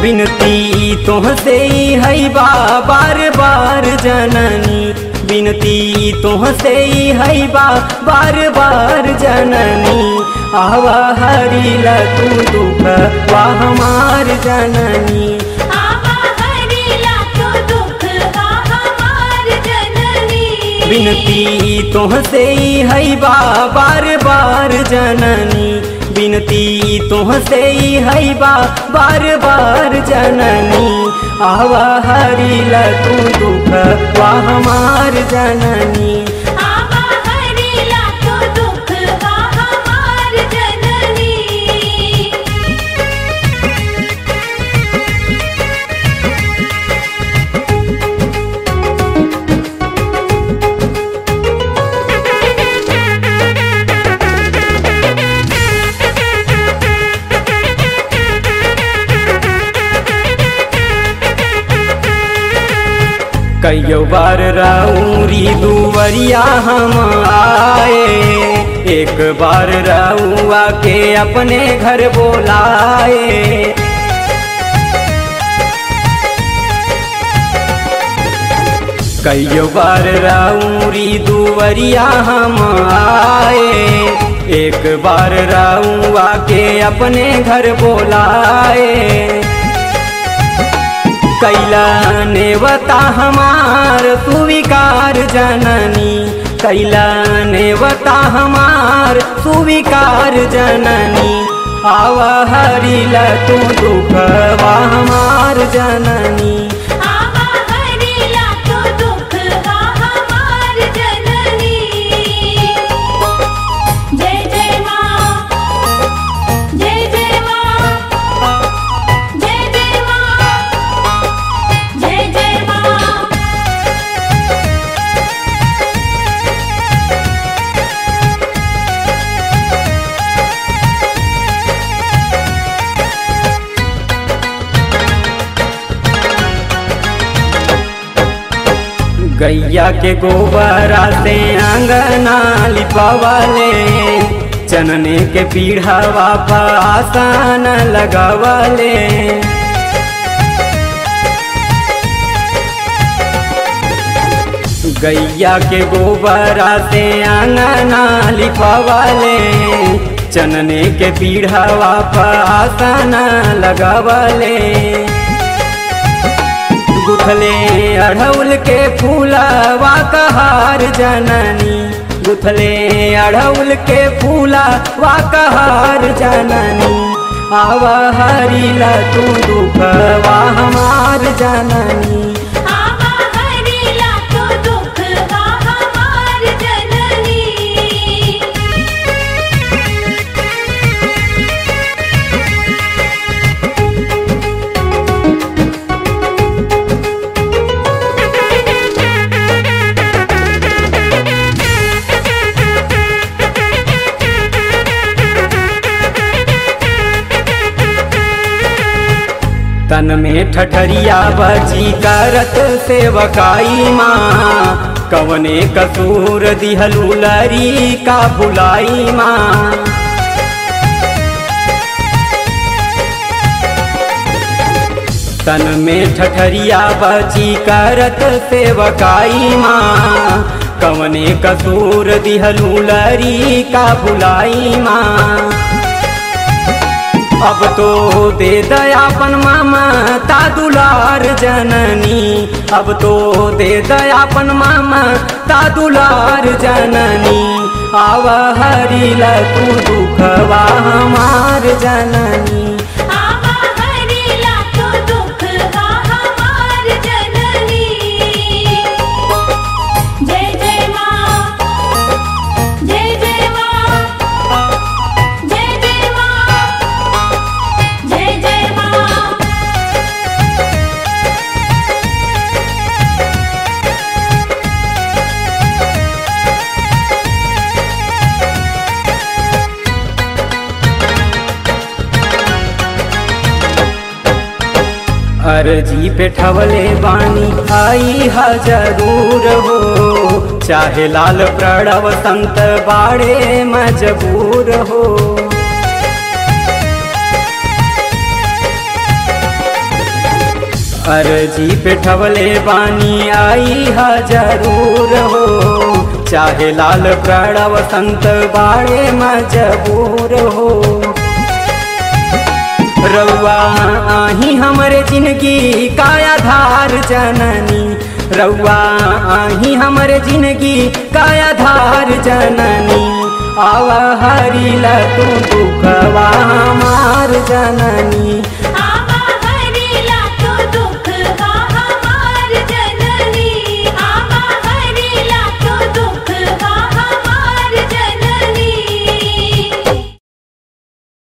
बिनती तोहसे है बा बार बार जननी बिनती तोहसे है बा बार बार जननी आवा हरिला तू दुख वा हमार जननी आवा हरिला तो दुख का हमार जननी बिनती तोहसे है बा बार बार जननी बिनती तोहसे है बा बार बार जननी आवा हरिला तू दुख वा हमार जननी आवा हरिला तो दुख का हमार जननी कईयो बार राउरी दुवरिया हम आए एक बार राउआ के अपने घर बोलाए कईयो बार राउरी दुवरिया हम आए एक बार राउआ के अपने घर बोलाए कैला नेवता हमार सुविकार जननी कैला नेवता हमार सुविकार जननी आवा हरिला तू दुखवा हमार जननी आवा हरिला तो दुख का हमार जननी जय जय माँ जय जय माँ जय जय माँ जय जय माँ गैया के गोबरा से अंगना लिपवले चनने के पीढ़ावा पासान लगवले गैया के गोबरा से अंगना लिपवले चनने के पीढ़ावा पासान लगवले गुथले अढ़ौल के फूलवा कहार जननी गुथले अढ़ौल के फूलवा कहार जननी आवा हरिला तू दुखवा हमार जननी आवा हरिला तो दुख का हमार जननी तन में ठठरिया बजी करत सेवकाई माँ कवने कसूर दिहलू लरी का भुलाई माँ तन में ठठरिया बची करत सेवकाई माँ कवने कसूर दिहलू लरी का भुलाई माँ अब तो दे दयापन मामा ता दुलार जननी अब तो दे दयापन मामा ता दुलार जननी आव हरिला तू दुखवा हमार जननी आवा हरिला तो दुख का हमार जननी जय जय माँ जय जय माँ जय जय माँ जय जय माँ अर्जी पे ठवले बानी आई हा जरूर हो चाहे लाल प्रणव संत बाड़े मजबूर हो अर्जी पे ठवले बानी आई हा जरूर हो चाहे लाल प्रणव संत बाड़े मजबूर हो रउआ आही हमरे जिंदगी का आधार जननी रउआ आही हमरे जिंदगी का आधार जननी आवा हरिला तू दुखवा हमार जननी आ